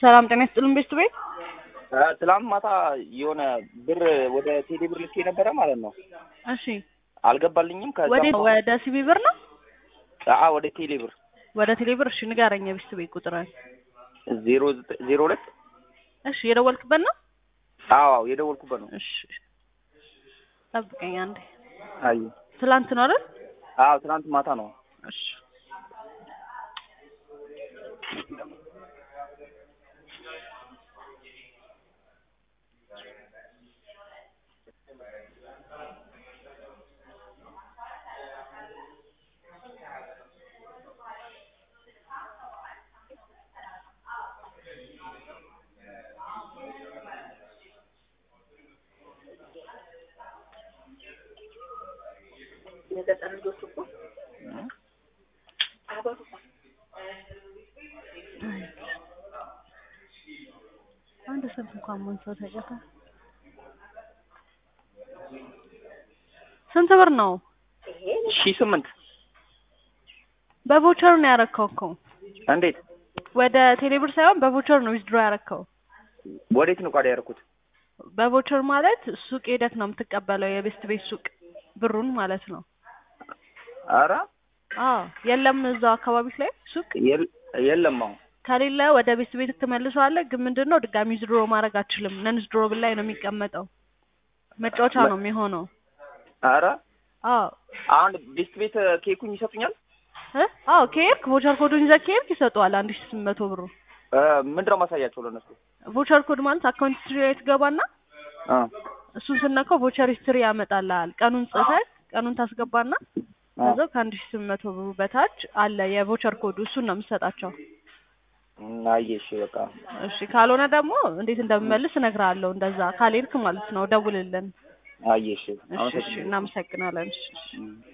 ሰላም ጤና ይስጥልን ቤት ቤት ትላንት ማታ የሆነ ብር ወደ ቴሌ ብር ልኬ ነበረ ማለት ነው። እሺ አልገባልኝም። ከዛ ወደ ወደ ሲቢ ብር ነው አአ ወደ ቴሌ ብር ወደ ቴሌ ብር እሺ ንገረኝ የቤት ቤት ቁጥርን ዜሮ ዘጠኝ ዜሮ ሁለት እሺ የደወልክበት ነው አዎ አዎ የደወልኩበት ነው። እሺ ጠብቀኝ አንዴ አይ ትላንት ነው አይደል አዎ ትናንት ማታ ነው። እሺ የገጠር ልጆች እኮ አበሩ አንድ ስልክ እንኳን ማንሳት አይቀርም። ስንት ብር ነው? ሺ ስምንት በቮቸር ነው ያረከው እኮ እንዴት ወደ ቴሌብር ሳይሆን በቮቸር ነው ዊዝድሮ ያረከው። ወዴት ነው ቋዳ ያደረኩት? በቮቸር ማለት ሱቅ ሄደክ ነው የምትቀበለው፣ የቤስት ቤት ሱቅ ብሩን ማለት ነው። አረ አዎ የለም እዛው አካባቢ ላይ ሱቅ የል- የለም አሁን ከሌለ ወደ ቤት ቤት ትመልሰዋለህ። ግን ምንድን ነው ድጋሚ ዊዝድሮ ማድረግ አትችልም። ነን ዊዝድሮ ላይ ነው የሚቀመጠው። መጫወቻ ነው የሚሆነው። አረ አዎ አሁን ቤስት ቤት ኬኩኝ ይሰጡኛል? እ አዎ ከሄድክ ቮቸር ኮዱን ይዘህ ከሄድክ ይሰጡሃል አንድ ሺህ ስምንት መቶ ብሩ። እ ምንድነው ማሳያቸው ለነሱ? ቮቸር ኮድ ማለት አካውንት ሂስትሪ ላይ ትገባና አ እሱን ስነካው ቮቸር ሂስትሪ ያመጣልሃል። ቀኑን ጽፈህ ቀኑን ታስገባና ከዛው ከአንድ ሺህ ስምንት መቶ ብሩ በታች አለ የቮቸር ኮዱ እሱን ነው የምትሰጣቸው። አየሽ በቃ እሺ ካልሆነ ደግሞ እንዴት እንደምመልስ እነግርሃለሁ። እንደዛ ካልሄድክ ማለት ነው ደውልልን። አየሽ እሺ እሺ እናመሰግናለን። እሺ እሺ። አመሰግናለሁ።